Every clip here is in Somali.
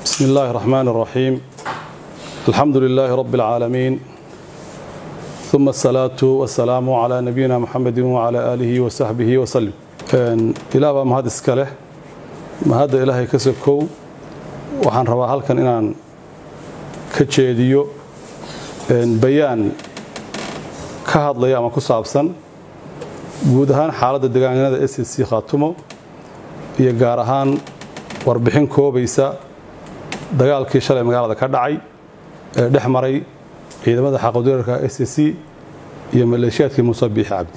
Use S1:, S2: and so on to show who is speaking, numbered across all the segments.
S1: بسم الله الرحمن الرحيم الحمد لله رب العالمين ثم الصلاة والسلام على نبينا محمد وعلى آله وصحبه وسلم إلى ما هذا إسكاله ما هذا إلهي كسبكو وحن روا halkan inaan ka jeediyo bayaan ka hadlaya ama ku saabsan guud ahaan xaaladda deegaanada SSC Khaatumo iyo gaar ahaan warbixin koobaysa dagaalkii shalay magaalada ka dhacay ee dhex maray ciidamada xaqadirarka SSC iyo maleeshiyaadkii Muuse Biixi Cabdi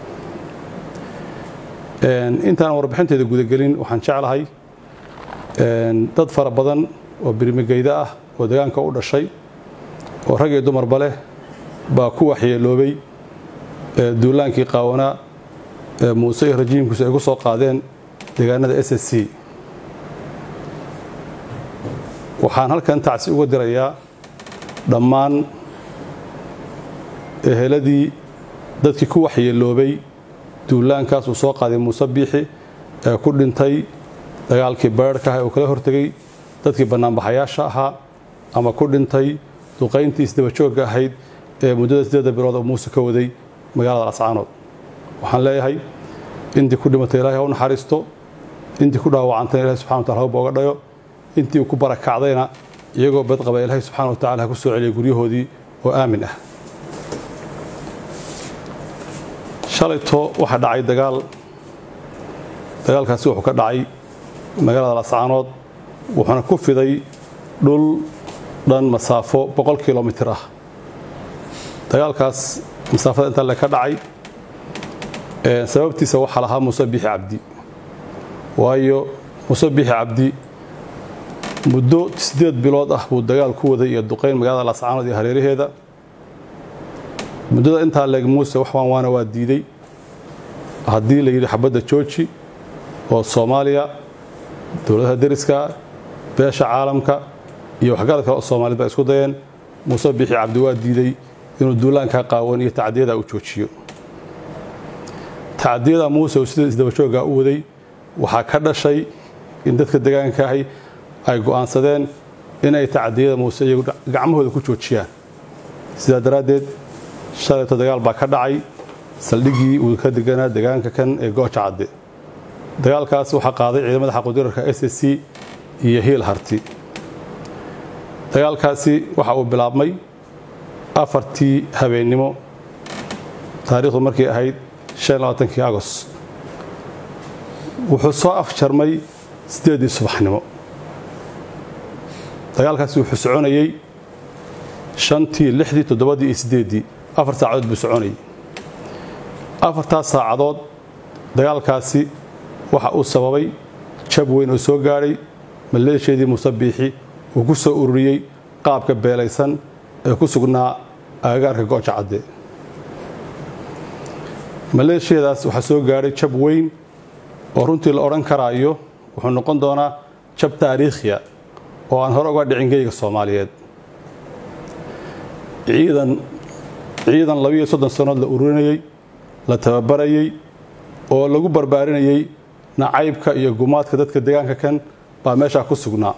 S1: intaan warbixinteeda gudagelin waxaan jeclahay dad fara badan oo birmigeyda ah oo deegaanka u dhashay oo rag iyo dumarba leh baa ku waxyeeloobay duulaankii qaawanaa ee muuse iyo rajiimkiisu ay ku soo qaadeen deegaanada SSC waxaan halkan tacsi uga dirayaa dhammaan eheladii dadkii ku waxyeeloobay duulaankaas uu soo qaaday muuse biixi ee ku dhintay dagaalkii beerhka ah ee uu kala hortegay dadkii bannaanbaxayaasha ahaa ama ku dhintay duqayntii isdabajoogga ahayd ee muddada siddeedda bilood oo muuse ka waday magaalada lascaanood waxaan leeyahay intii ku dhimatay ilahay ha u naxariisto intii ku dhaawacantayna ilahay subxana watacala ha u booga dhayo intii uu ku barakacdayna iyagoo badqaba ilaahay subxana wa tacala ha ku soo celiyay guryahoodii oo aamin ah shalayto waxaa dhacay dagaal dagaalkaasi wuxuu ka dhacay magaalada lascaanood wuxuuna ku fiday dhul dhan masaafo boqol kilomitir ah dagaalkaas masaafada intaa le ka dhacay sababtiisa waxaa lahaa muuse biixi cabdi waayo muuse biixi cabdi muddo siddeed bilood ah buu dagaal ku waday iyo duqayn magaalada lascaanood iyo hareeraheeda muddada intaa leeg muuse wax waan waana waa diiday haddii la yidhi xabadda jooji oo soomaaliya dowladaha deriska beesha caalamka iyo waxgarad kale oo soomaaliyed ba isku dayeen muuse biixi cabdi waa diiday inuu duulaankaa qaawan iyo tacdiyada uu joojiyo tacdiyada muuse uu sida isdabajoogga u waday waxaa ka dhashay in dadka degaankaahi ay go'aansadeen inay tacdiyada muuse iyagu gacmahooda ku joojiyaan sidaa daraaddeed shalayto dagaal baa ka dhacay saldhiggii uu ka deganaa degaanka kan ee gooja cadde dagaalkaas waxaa qaaday ciidamada xaqudirarka s s c iyo hiil harti dagaalkaasi waxa uu bilaabmay afartii habeennimo taariikhdu markay ahayd kii agost wuxuu soo afjarmay siddeeddii subaxnimo dagaalkaasi wuxuu soconayey shantii lixdii toddobadii iyo siddeeddii afar saacadood buu soconayey afartaas saacadood dagaalkaasi waxa uu sababay jab weyn oo soo gaadhay maleeshiyadii muuse biixi uu ku soo ururiyey qaabka beelaysan ee ku sugnaa agagaarka gooja cadde maleeshiyadaas waxaa soo gaadhay jab weyn oo runtii la odhan karaayo wuxuu noqon doonaa jab taariikhiya oo aan hore uga dhicin geyga soomaaliyeed ciidan ciidan labiiyo soddon sannood la ururinayey la tababarayey oo lagu barbaarinayey nacaybka iyo gumaadka dadka deegaanka kan baa meeshaa ku sugnaa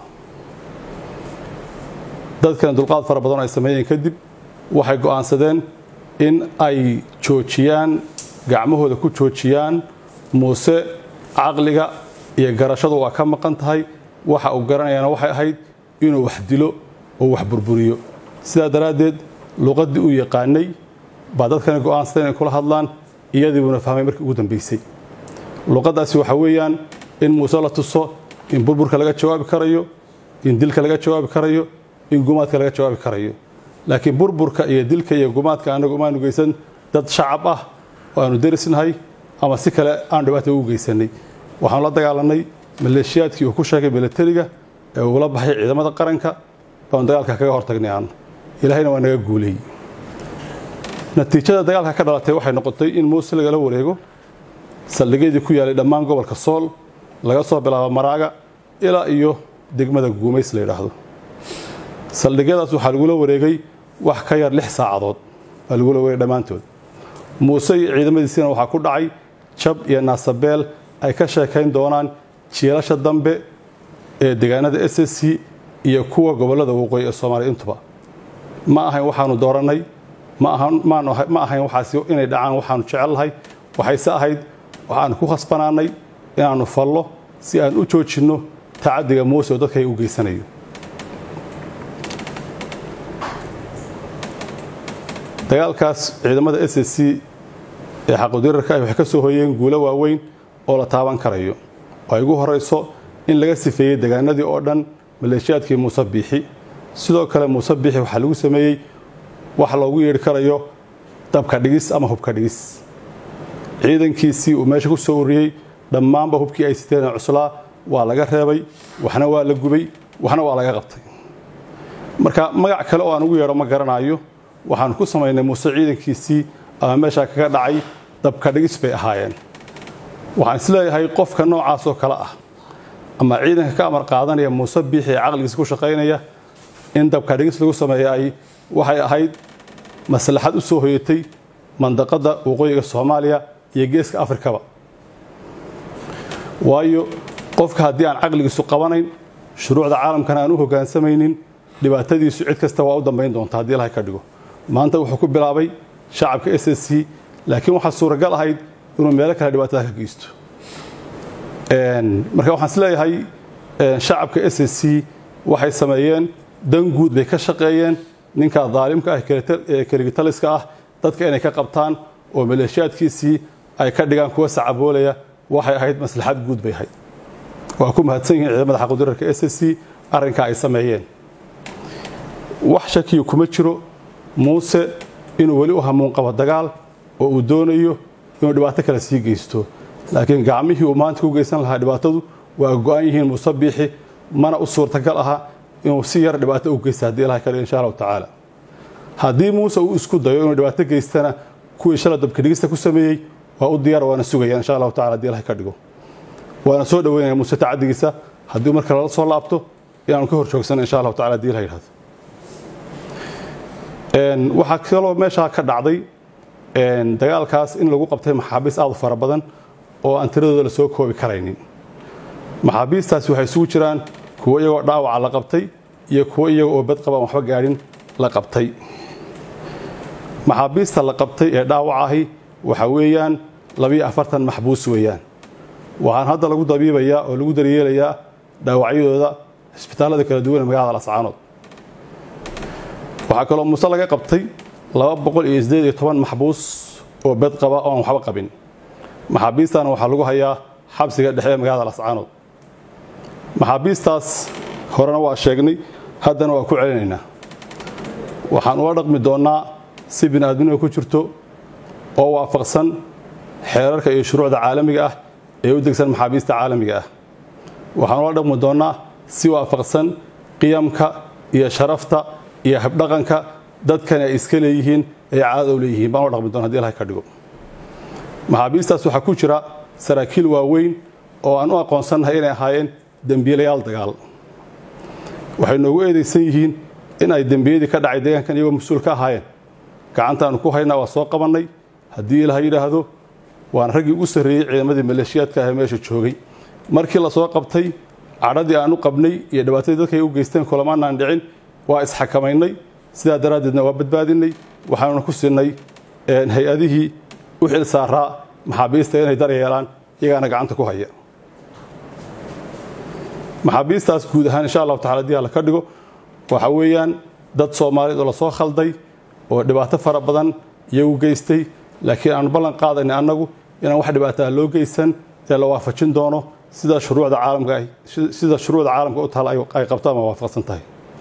S1: dadkana dulqaad fara badan ay sameeyeen kadib waxay go'aansadeen in ay joojiyaan gacmahooda ku joojiyaan muuse caqliga iyo garashadu waa ka maqan tahay waxa uu garanayaana waxay ahayd inuu wax dilo oo wax burburiyo sidaa daraaddeed luqaddii uu yaqaanay baa dadkana go'aansada inay kula hadlaan iyadiibuuna fahmay markii ugu dambaysay luqaddaasi waxaa weeyaan in muuse la tuso in burburka laga jawaabi karayo in dilka laga jawaabi karayo in gumaadka laga jawaabi karayo laakiin burburka iyo dilka iyo gumaadka annagu umaanu geysan dad shacab ah oo aanu derisnahay ama si kale aan dhibaata ugu geysanay waxaanu la dagaalanay maleeshiyaadkii uu ku sheegay milatariga ee uula baxay ciidamada qaranka baanu dagaalka kaga hortagnay aan ilaahayna waa naga guuleeyey natiijada dagaalka ka dhalatay waxay noqotay in muuse lagala wareego saldhigyadii ku yaalay dhammaan gobolka sool laga soo bilaabo maraaga ilaa iyo degmada guumays la yidhaahdo saldhigyadaas waxaa lagula wareegay wax ka yar lix saacadood baa lagula wareegay dhammaantood muuse iyo ciidamadiisina waxaa ku dhacay jab iyo naasabeel ay ka sheekayn doonaan jiilasha dambe ee deegaanada s s c iyo kuwa gobollada waqooyi ee soomaaliya intuba ma ahayn waxaanu doorannay ma ahayn waxaasi inay dhacaan waxaanu jecelnahay waxayse ahayd waxaanu ku khasbanaanay inaannu fallo si aan u joojinno tacaddiga muuse oo dadka ay u geysanayo dagaalkaas ciidamada s s c ee xaqudirarka ah waxay ka soo hoyeen guulo waaweyn oo la taaban karayo oo ay ugu horayso in laga sifeeyey degaanadii oo dhan maleeshiyaadkii muuse biixi sidoo kale muuse biixi waxaa lagu sameeyey wax loogu yeedhi karayo dabka dhigis ama hubka dhigis ciidankiisii uu meesha ku soo uriyey dhammaanba hubkii ay siteen cuslaa waa laga reebay waxna waa la gubay waxna waa laga qabtay marka magac kale oo aan ugu yeedho ma garanayo waxaanu ku samaynay muuse ciidankiisii ama meeshaa kaga dhacay dabka dhigis bay ahaayeen waxaan isleeyahay qofka noocaas oo kale ah ama ciidanka ka amar qaadanaya muuse biixi ee caqligiisa ku shaqaynaya in dabka dhigis lagu sameeya ay waxay ahayd maslaxad u soo hoyatay mandaqadda waqooyiga soomaaliya iyo geeska afrikaba waayo qofka haddii aan caqligiisu qabanayn shuruucda caalamkana aan u hoggaansamaynin dhibaatadiisu cid kasta waa u dambayn doonta haddii ilahay ka dhigo maanta wuxuu ku bilaabay shacabka s s c laakiin waxaa suuragal ahayd inuu meelo kale dhibaatada ka geysto marka waxaan is leeyahay shacabka s s c waxay sameeyeen dan guud bay ka shaqeeyeen ninka daalimka ah ee keligitaliska ah dadka inay ka qabtaan oo maleeshiyaadkiisii ay ka dhigaan kuwa sacaboolaya waxay ahayd maslaxad guud bay ahayd waa ku mahadsan yihiin ciidamada xaqudirarka s s c arrinka ay sameeyeen wax shakiyo kuma jiro muuse inuu weli u hamuun qabo dagaal oo uu doonayo inuu dhibaato kale sii geysto laakiin gacmihii uu maanta ku geysan lahaa dhibaatadu waa go-an yihiin muuse biixi mana u suurtagal aha inuu si yar dhibaato u geysta haddii ilahay ka dhigo insha allahu tacaala haddii muuse uu isku dayo inuu dhibaato geystana kuwii shala dabkadhigista ku sameeyey waa u diyaar waana sugayaan insha allahu tacala hadii ilahay ka dhigo waana soo dhaweynaya muuse tacadigiisa haddii marka lala soo laabto inaanu ka hor joogsana insha allahu tacala hadii ilaha yidhahdo waxaa kaloo meeshaa ka dhacday dagaalkaas in lagu qabtay maxaabiis aad u fara badan oo aan tiradooda la soo koobi karaynin maxaabiistaasi waxay isugu jiraan kuwo iyagoo dhaawaca la qabtay iyo kuwo iyaga oo badqaba aan waxba gaadhin la qabtay maxaabiista la qabtay ee dhaawac ahi waxa weeyaan labiyo afartan maxbuus weeyaan waxaan hadda lagu dabiibayaa oo lagu daryeelayaa dhaawacyadooda cisbitaallada kala duwan ee magaalada lascaanood waxaa kaloo muuse laga qabtay laba boqol iyo sideed iyo toban maxbuus oo bed qaba oo aan waxba qabin maxaabiistana waxaa lagu hayaa xabsiga dhexe ee magaalada lascaanood maxaabiistaas horena waa sheegnay haddana waa ku celinaynaa waxaan ula dhaqmi doonnaa si bini'aadminima ku jirto oo waafaqsan xeerarka iyo shuruucda caalamiga ah ee u degsan maxaabiista caalamiga ah waxaan ula dhaqmi doonnaa si waafaqsan qiyamka iyo sharafta iyo habdhaqanka dadkani ay iska leeyihiin ay caadada u leeyihiin baan ula dhaqmi doona hadi ilahay ka dhigo maxaabiistaas waxaa ku jira saraakiil waaweyn oo aan u aqoonsannahay inay ahaayeen dembiilayaal dagaal waxay noogu eedaysan yihiin in ay dembiyadii ka dhacay deegaankan iyagoo mas-uul ka ahaayeen gacantaanu ku haynaa waa soo qabannay haddii ilaha yidhaahdo waan raggii ugu sarreeyey ciidamadii maleeshiyaadka ah ee meesha joogay markii la soo qabtay cadhadii aan u qabnay iyo dhibaatadii dadka ay u geysteen kulamaanaan dhicin waa isxakamaynay sidaa daraaddeedna waa badbaadinay waxaanuna ku siinay hay-adihii u xil saaraa maxaabiista inay daryeelaan iyagaana gacanta ku haya maxaabiistaas guud ahaan insha allahu tacala hadii alla ka dhigo waxa weeyaan dad soomaaliyeed oo lasoo khalday oo dhibaato fara badan iyagu geystay laakiin aanu ballan qaadayna annagu inaan wax dhibaataa loo geysan ee la waafajin doono sida shuruucda caalamka sida shuruucda caalamka u taal ay qabto ama waafaqsan tahay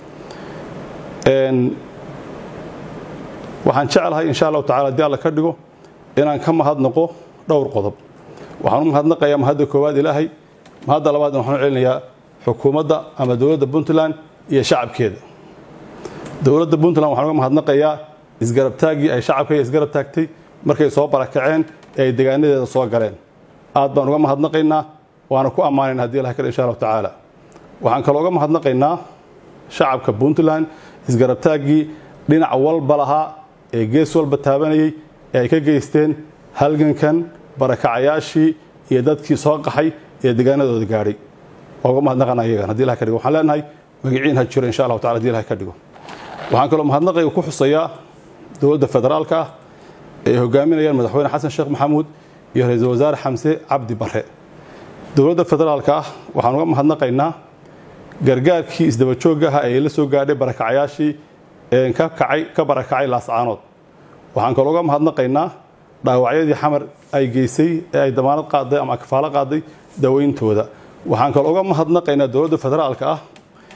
S1: waxaan jeclahay insha allahu tacala hadii alla ka dhigo inaan ka mahadnaqo dhowr qodob waxaan u mahadnaqayaa mahadda koowaad ilaahay mahadda labaadna waxaan u celinayaa xukuumadda ama dowladda puntland iyo shacabkeeda dowladda puntland waxaan uga mahadnaqayaa isgarabtaaggii ay shacabka isgarab taagtay markay soo barakaceen ee ay degaanadeeda soo galeen aad baan uga mahadnaqaynaa waana ku ammaanayna hadii ilahay kale insha allahu tacaala waxaan kaloo uga mahadnaqaynaa shacabka puntland isgarabtaaggii dhinac walba lahaa ee gees walba taabanayay ee ay ka geysteen halgankan barakacayaashii iyo dadkii soo qaxay ee degaanadooda gaadhay waa uga mahadnaqana iyagan hadii ilaha ka dhigo waxaan leenahay magiciin ha jiro insha allahu tacala hadii ilahay ka dhigo waxaan kaloo mahadnaqayga ku xusayaa dowladda federaalka ah ee hogaaminayaan madaxweyne xasan sheekh maxamuud iyo ra-iisul wasaare xamse cabdi bare dowladda federaalka ah waxaan uga mahadnaqaynaa gargaarkii isdabajoogga aha ee la soo gaadhay barakacayaashii ka kacay ka barakacay laascaanood waxaan kaloo uga mahadnaqaynaa dhaawacyadii xamar ay geysay ee ay damaanad qaaday ama kafaalo qaaday daweyntooda waxaan kaloo uga mahadnaqaynaa dowladda federaalka ah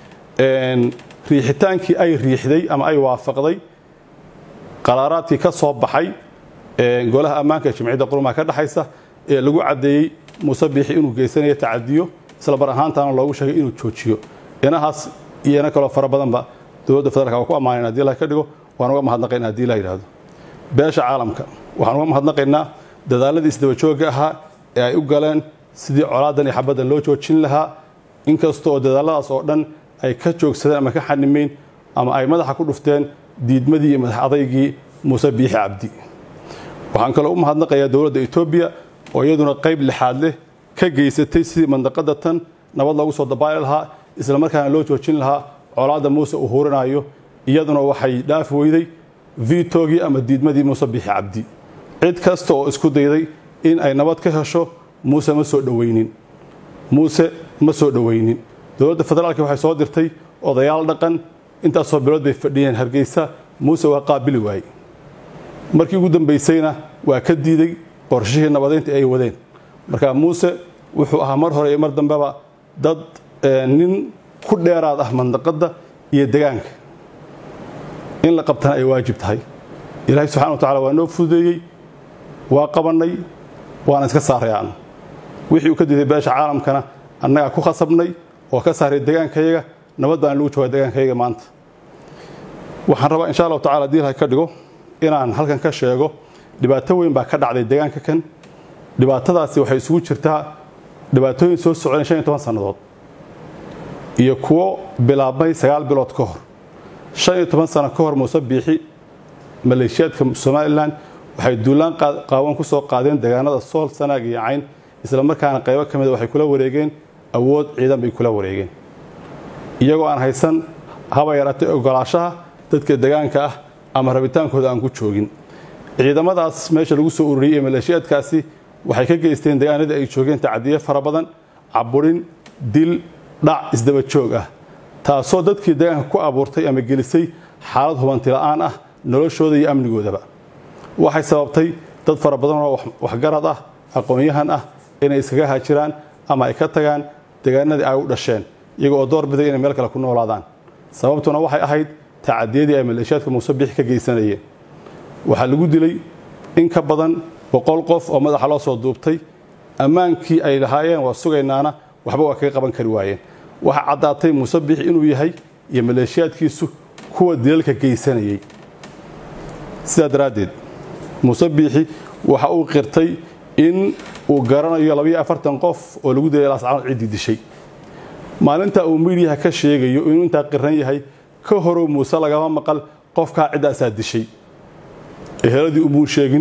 S1: riixitaankii ay riixday ama ay waafaqday qaraaraadkii ka soo baxay golaha ammaanka ee jimciyadda qurumaha ka dhexaysa ee lagu caddeeyey muuse biixi inuu geysanayo tacadiyo isla bar ahaantaana loogu sheegay inuu joojiyo inahaas iyo ina kaloo fara badanba dowladda federaalka waa ku ammaanayn hadii la ka dhigo waan uga mahadnaqayna hadii la yidhaahdo beesha caalamka waxaan uga mahadnaqaynaa dadaaladii isdabajoogga ahaa ee ay u galeen sidii colaadan iyo xabaddan loo joojin lahaa inkasta oo dadaaladaas oo dhan ay ka joogsadeen ama ka xanimeyn ama ay madaxa ku dhufteen diidmadii iyo madax adaygii muuse biixi cabdi waxaan kaloo u mahadnaqayaa dowladda etoobiya oo iyaduna qayb lixaad leh ka geysatay sidii mandaqada tan nabad loogu soo dabaali lahaa isla markaana loo joojin lahaa colaadda muuse uu huurinayo iyaduna waxay dhaafi weyday vitogii ama diidmadii muuse biixi cabdi cid kasta oo isku dayday in ay nabad ka hesho muuse ma soo dhoweynin muuse ma soo dhoweynin dowladda federaalka waxay soo dirtay odayaal dhaqan intaasoo bilood bay fadhiyeen hargeysa muuse waa qaabili waayey markii ugu dambaysayna waa ka diiday qorshihii nabadeynta ay wadeen marka muuse wuxuu ahaa mar hore iyo mar dambeba dad nin ku dheeraad ah mandaqadda iyo degaanka in la qabtana ay waajib tahay ilaahay subxana wa tacala waa noo fududeeyey waa qabannay waana iska saarayaan wixii uu ka diiday beesha caalamkana annagaa ku khasabnay oo ka saaray degaankayaga nabad baan lagu jooga degaankayaga maanta waxaan rabaa insha allahu tacala hadii ilahay ka dhigo inaan halkan ka sheego dhibaato weyn baa ka dhacday degaanka kan dhibaatadaasi waxay isugu jirtaa dhibaatooyin soo socdeen shan iyo toban sannadood iyo kuwo bilaabmay sagaal bilood ka hor shan iyo toban sano ka hor muuse biixi maleeshiyaadka somalilan waxay duulaan qaawan ku soo qaadeen deegaanada sool sanaag iyo cayn isla markaana qaybo ka mida waxay kula wareegeen awood ciidan bay kula wareegeen iyagoo aan haysan haba yaraatay ogolaashaha dadka degaanka ah ama rabitaankooda aan ku joogin ciidamadaas meesha lagu soo ururiyey ee maleeshiyaadkaasi waxay ka geysteen degaanadii ay joogeen tacadiye fara badan caburin dil dhac isdaba joog ah taasoo dadkii degaanka ku abuurtay ama gelisay xaalad hubanti la'aan ah noloshooda iyo amnigoodaba waxay sababtay dad fara badan oo waxgarad ah aqoon-yahan ah inay iskaga hajiraan ama ay ka tagaan degaanadii ay u dhasheen iyaga oo door biday inay meel kale ku noolaadaan sababtuna waxay ahayd tacadiyadii ay maleeshiyaadka muuse biixi ka geysanayeen waxaa lagu dilay in ka badan boqol qof oo madaxa loo soo duubtay ammaankii ay lahaayeen waa sugaynaana waxba waa kaga qaban kari waayeen waxaa caddaatay muuse biixi inuu yahay iyo maleeshiyaadkiisu kuwa dilalka geysanayay sidaa daraaddeed muuse biixi waxa uu qirtay in uu garanayo labayo afartan qof oo lagu dilay laascaanood ciddii dishay maalinta uu miidyaha ka sheegayo inuu intaa qiran yahay ka horow muuse lagama maqal qofkaa ciddaasaa dishay eheladii umuu sheegin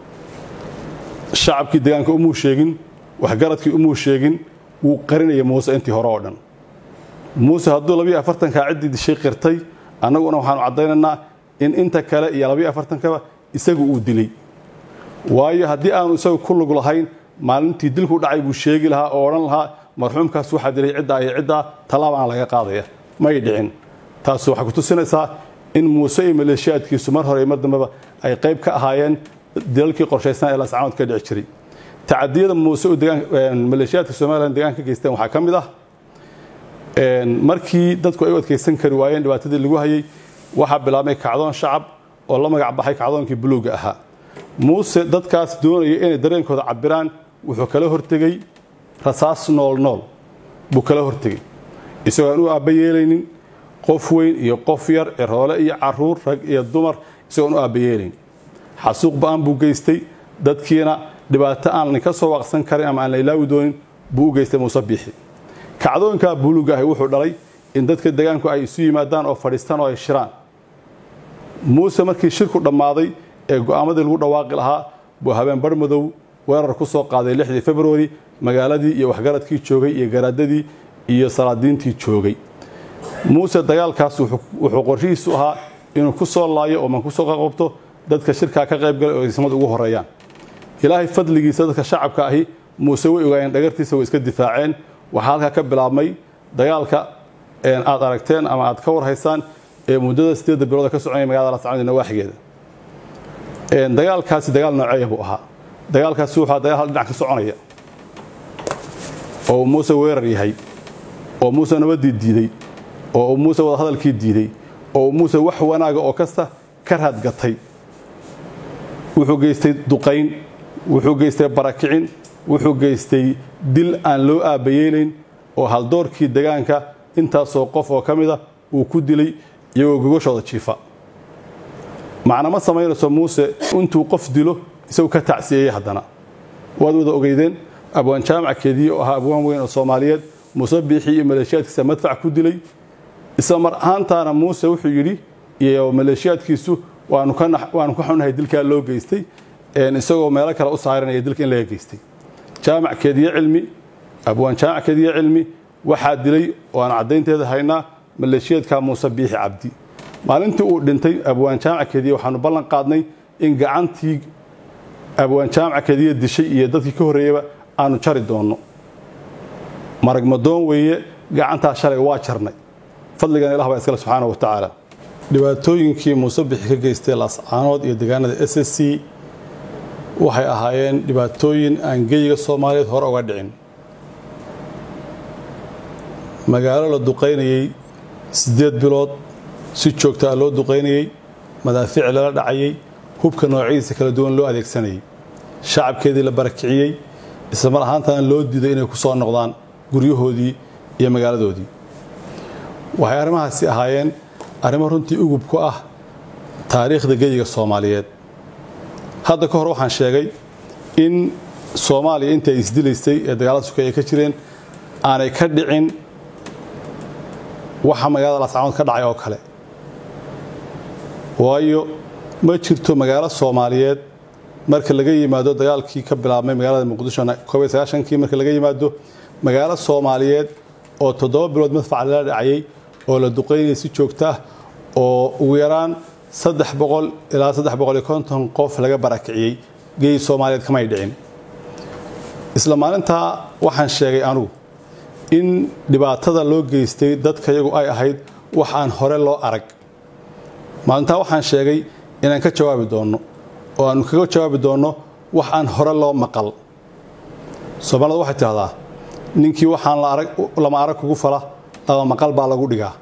S1: shacabkii degaanka umuu sheegin waxgaradkii umuu sheegin wuu qarinaya muuse intii hore oo dhan muuse hadduu labayo afartankaa ciddii dishay qirtay annaguna waxaanu caddaynaynaa in inta kale iyo labayo afartankaba isagu uu dilay waayo haddii aanu isagu ku lug lahayn maalintii dilku dhacay buu sheegi lahaa oo odhan lahaa marxuumkaas waxaa dilay ciddaa iyo ciddaa tallaabaan laga qaadaya may dhicin taas waxay ku tusinaysaa in muuse iyo maleeshiyaadkiisu mar hore iyo mar dambeba ay qayb ka ahaayeen dilalkii qorshaysnaa ee laascaanood ka dhici jiray tacadiyada muuse oo maleeshiyaadka somalilan deegaanka ka geysteen waxaa ka mid ah markii dadku ay u adkaysan kari waayeen dhibaatadii lagu hayay waxaa bilaabmay kacdoon shacab oo la magac baxay kacdoonkii buluuga ahaa muuse dadkaas doonaya inay dareenkooda cabiraan wuxuu kala hortegey rasaas nool nool buu kala hortegey isagoo aan u aabba yeelaynin qof weyn iyo qof yar ciroole iyo caruur rag iyo dumar isagoon u aabba yeelayn xasuuq ba-aan buu geystay dadkiina dhibaato aan ka soo waaqsan karin ama aan la ilaawi doonin buu u geystay muuse biixi kacdoonkaa buluuga ahi wuxuu dhalay in dadka degaanku ay isu yimaadaan oo fadhiistaan oo ay shiraan muuse markii shirku dhammaaday ee go'aamadii lagu dhawaaqi lahaa buu habeen bar madow weerar ku soo qaaday lixdii februari magaaladii iyo waxgaradkii joogay iyo garaadadii iyo salaadiintii joogay muuse dagaalkaas wuxuu qorshihiisu ahaa inuu ku soo laayo oo man ku soo qaqabto dadka shirkaa ka qayb galay oo ismad ugu horeeyaan ilaahay fadligiisa dadka shacabka ahi muuse way ogaayeen dhagartiisa way iska difaaceen waxaa halkaa ka bilaabmay dagaalka aad aragteen ama aad ka warhaysaan ee muddada sideedda bilooda ka soconaya magaalada lascanood nawaaxigeeda dagaalkaasi dagaal nooceeya buu ahaa dagaalkaasi wuxuu dagaal hal dhinac ka soconaya oo muuse weerar yahay oo muuse nabadii diiday oo muuse wadahadalkii diiday oo muuse wax wanaaga oo kasta ka raadgatay wuxuu geystay duqayn wuxuu geystay barakicin wuxuu geystay dil aan loo aabayeelayn oo haldoorkii degaanka intaasoo qof oo ka mida uu ku dilay iyagoo gogashooda jiifa macna ma samaynayso muuse intuu qof dilo isagu ka tacsiyeeyey haddana waad wada ogeydeen abwaan jaamac keediye oo ahaa abwaan weyn oo soomaaliyeed muuse biixii iyo maleeshiyaadkiisa madfac ku dilay isla mar ahaantaana muuse wuxuu yidhi iyo maleeshiyaadkiisu waanu ka xunahay dilkaa loo geystay isagoo meelo kale u saaranaya dilka in laga geystay jaamac keediye cilmi abwaan jaamac keediye cilmi waxaa dilay oo aan caddaynteeda haynaa maleeshiyaedka muuse biixi cabdi maalintii uu dhintay abwaan jaamac keediye waxaanu ballan qaadnay in gacantii abwaan jaamac keediye dishay iyo dadkii ka horreeyaba aanu jari doonno marag madoon weeye gacantaa shalay waa jarnay fadligan ilah baa iskale subxaana wa tacaala dhibaatooyinkii muuse bixi ka geystay laascaanood iyo deegaanada s s c waxay ahaayeen dhibaatooyin aan geyiga soomaaliyeed hore uga dhicin magaalo la duqaynayey siddeed bilood si joogtaa loo duqaynayey madaafiic lala dhacayey hubka noocyadiisa kala duwan loo adeegsanayay shacabkeedii la barakiciyey isla mar ahaantana loo diiday inay ku soo noqdaan guryahoodii iyo magaaladoodii waxay arrimahaasi ahaayeen arrimo runtii ugub ku ah taariikhda geyiga soomaaliyeed hadda ka hor waxaan sheegay in soomaaliya intii ay isdilaysay ee dagaalada sukay ay ka jireen aanay ka dhicin waxa magaalada laascaanood ka dhacay oo kale waayo ma jirto magaalo soomaaliyeed marka laga yimaado dagaalkii ka bilaabmay magaalada muqdisho kii marka laga yimaado magaalo soomaaliyeed oo toddoba bilood madfaca lala dhacayay oo la duqaynayay si joogta ah oo ugu yaraan saddex boqol ilaa saddex boqol iyo konton qof laga barakiciyey geyi soomaaliyeed kamay dhicin isla maalintaa waxaan sheegay anugu in dhibaatada loo geystay dadka yagu ay ahayd wax aan hore loo arag maalintaa waxaan sheegay inaan ka jawaabi doonno oo aanu kaga jawaabi doonno wax aan hore loo maqal soomaalida waxay tidhahdaa ninkii waxaan lama arag kugu fala laba maqal baa lagu dhigaa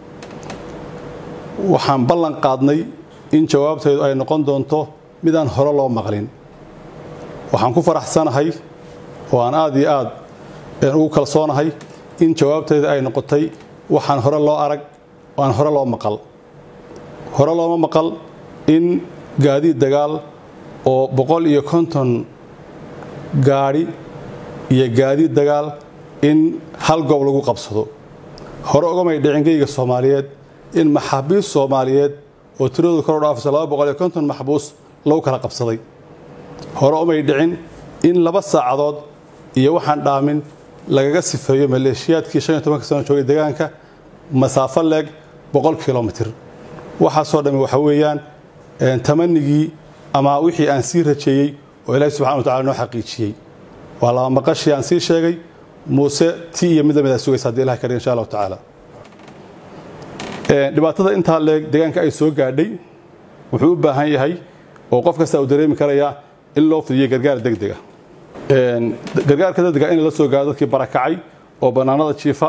S1: waxaan ballan qaadnay in jawaabteedu ay noqon doonto midaan hore loo maqlin waxaan ku faraxsanahay oo aan aad iyo aad ugu kalsoonahay in jawaabteeda ay noqotay waxaan hore loo arag oo aan hore loo maqal hore looma maqal in gaadiid dagaal oo boqol iyo konton gaadhi iyo gaadiid dagaal in hal goob lagu qabsado hore ugamay dhicin geyga soomaaliyeed in maxaabiis soomaaliyeed oo tiradoodu kor u dhaafayso laba boqol iyo konton maxbuus lagu kala qabsaday hore umay dhicin in laba saacadood iyo waxaan dhaamin lagaga sifeeyo maleeshiyaadkii shan iyo tobanka sano joogay deegaanka masaafo leeg boqol kilomitir waxaasoo dhammi waxa weeyaan tamanigii ama wixii aan sii rajeeyey oo ilaahi subxana wa tacala noo xaqiijiyey waa laba maqashii aan sii sheegay muuse ti iyo mid lamid a sugaysa haddi ilahi kadhiga insha allahu tacaala dhibaatada intaa leeg deegaanka ay soo gaadhay wuxuu u baahan yahay oo qof kasta uu dareemi karayaa in loo fidiyo gargaar degdega gargaarka degdega in la soo gaaro dadkii barakacay oo bannaanada jiifa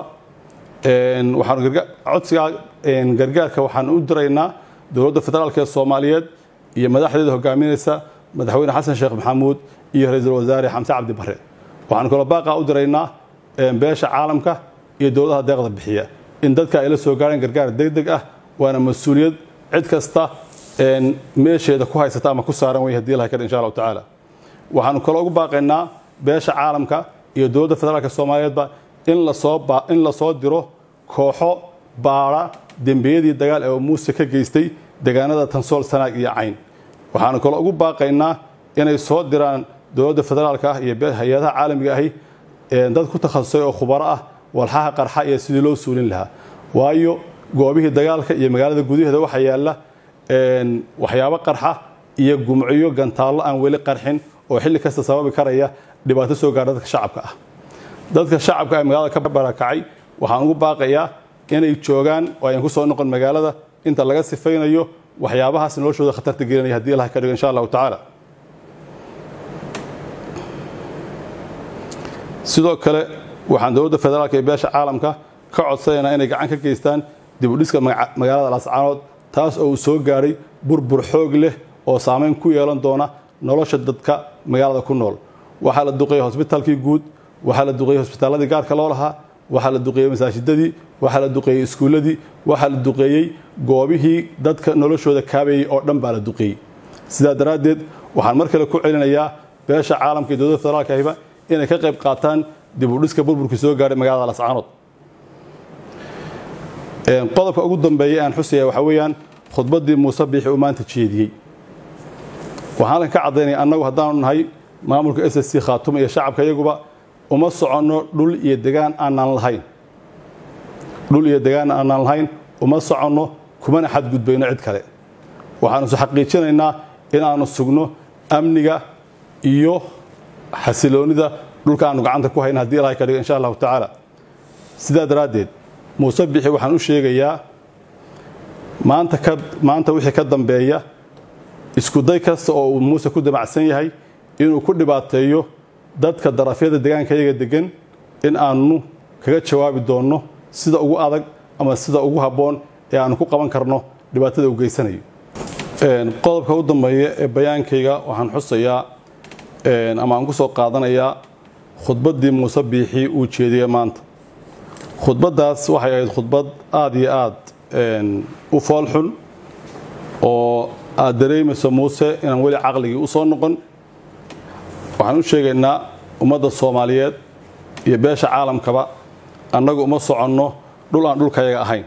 S1: codsigaa gargaarka waxaan u diraynaa dowladda federaalk ee soomaaliyeed iyo madaxdeeda hogaaminaysa madaxweyne xasan sheekh maxamuud iyo ra-iisul wasaare xamse cabdi bare waxaan kaloo baaqaa u diraynaa beesha caalamka iyo dowladaha deeqda bixiya in dadka ay la soo gaareen gargaar degdeg ah waana mas-uuliyad cid kasta meesheeda ku haysata ama ku saaran wey hadii ilahay kadhi insha allahu tacaala waxaanu kaloo ugu baaqaynaa beesha caalamka iyo dowladda federaalk soomaaliyeedba in lasoo in lasoo diro kooxo baara dembiyadii dagaal ee muuse ka geystay deegaanada tansool sanaag iyo cayn waxaanu kaloo ugu baaqaynaa inay soo diraan dowladda federaalka ah iyo hay-adaha caalamiga ahi dad ku takhasusay oo khubaro ah walxaha qarxa iyo sidii loo suulin lahaa waayo goobihii dagaalka iyo magaalada gudaheeda waxaa yaalla waxyaabo qarxa iyo gumciyo gantaallo aan weli qarxin oo xilli kasta sababi karaya dhibaato soo gaara dadka shacabka ah dadka shacabka ee magaalada ka barakacay waxaan ugu baaqayaa inay joogaan oo ayan ku soo noqon magaalada inta laga sifaynayo waxyaabahaas noloshooda khatarta gelinaya haddii allah ka dhigo insha allahu tacaala sidoo kale waxaan dowladda federaalka iyo beesha caalamka ka codsanaynaa inay gacan ka geystaan dib u dhiska magaalada laascaanood taas oo uu soo gaadhay burbur xoog leh oo saamayn ku yeelan doona nolosha dadka magaalada ku nool waxaa la duqeeyey hosbitaalkii guud waxaa la duqeeyey hosbitaalladii gaarka loo lahaa waxaa la duqeeyey masaajidadii waxaa la duqeeyey iskuulladii waxaa la duqeeyey goobihii dadka noloshooda kaabayey oo dhan baa la duqeeyey sidaa daraaddeed waxaan mar kale ku celinayaa beesha caalamka iyo dowladda federaalka ahiba inay ka qayb qaataan dib u dhiska burburkii soo gaadhay magaalada lascaanood qodobka ugu dambeeya aan xusaya waxaa weeyaan khudbaddii muuse biixi uu maanta jeediyey waxaan halkan ka caddaynaya annagu haddaanu nahay maamulka s s c khaatuma iyo shacabka iyaguba uma soconno dhul iyo degaan aanaan lahayn dhul iyo degaan aanaan lahayn uma soconno kumana xadgudbayno cid kale waxaanu su xaqiijinaynaa inaanu sugno amniga iyo xasiloonida dhulka aanu gacanta ku hayna haddii ilahay ka dhigo insha allahu tacaala sidaa daraaddeed muuse bixi waxaan u sheegayaa maanta ka maanta wixii ka dambeeya iskuday kasta oo uu muuse ku damacsan yahay inuu ku dhibaateeyo dadka darafyada deegaanka iyaga degan in aanu kaga jawaabi doonno sida ugu adag ama sida ugu habboon ee aanu ku qaban karno dhibaatada uu geysanayo qodobka u dambeeya ee bayaankayga waxaan xusayaa ama aan ku soo qaadanayaa khudbaddii muuse biixi uu jeediyey maanta khudbaddaas waxay ahayd khudbad aada iyo aad u foolxun oo aad dareemayso muuse inaan weli caqligii u soo noqon waxaan u sheegaynaa ummadda soomaaliyeed iyo beesha caalamkaba annagu uma soconno dhul aan dhulkayaga ahayn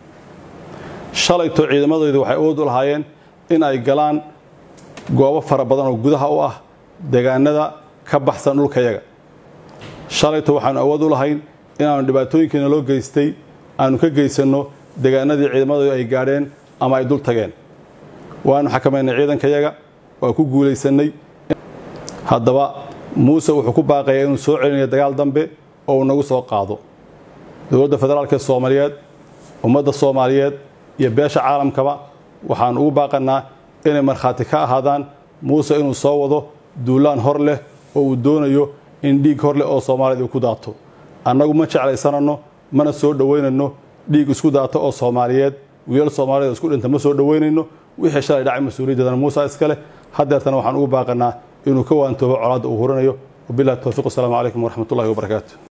S1: shalayto ciidamadaydu waxay awood u lahaayeen in ay galaan goobo fara badan oo gudaha u ah deegaanada ka baxsan dhulkayaga shalayto waxaanu awood u lahayn inaanu dhibaatooyinkiina loo geystay aanu ka geysanno deegaanadii ciidamadaydu ay gaadheen ama ay dul tageen waanu xakamaynay ciidankayaga waa ku guulaysannay haddaba muuse wuxuu ku baaqayaa inuu soo celinayo dagaal dambe oo uu nagu soo qaado dowladda federaalka soomaaliyeed ummadda soomaaliyeed iyo beesha caalamkaba waxaan ugu baaqanaa inay markhaati ka ahaadaan muuse inuu soo wado duulaan hor leh oo uu doonayo in dhiig hor leh oo soomaaliyeed uu ku daato annagu ma jeclaysananno mana soo dhowaynanno dhiig isku daata oo soomaaliyeed wiilal soomaaliyeed isku dhinta ma soo dhowaynayno wixii shalay dhacay mas-uuliyaddeedana muuse iska leh haddeertana waxaan ugu baaqanaa inuu ka waantoobo colaadda uu hurinayo wabilahi towfiq wasalaamu calaykum waraxmatullahi wabarakaatu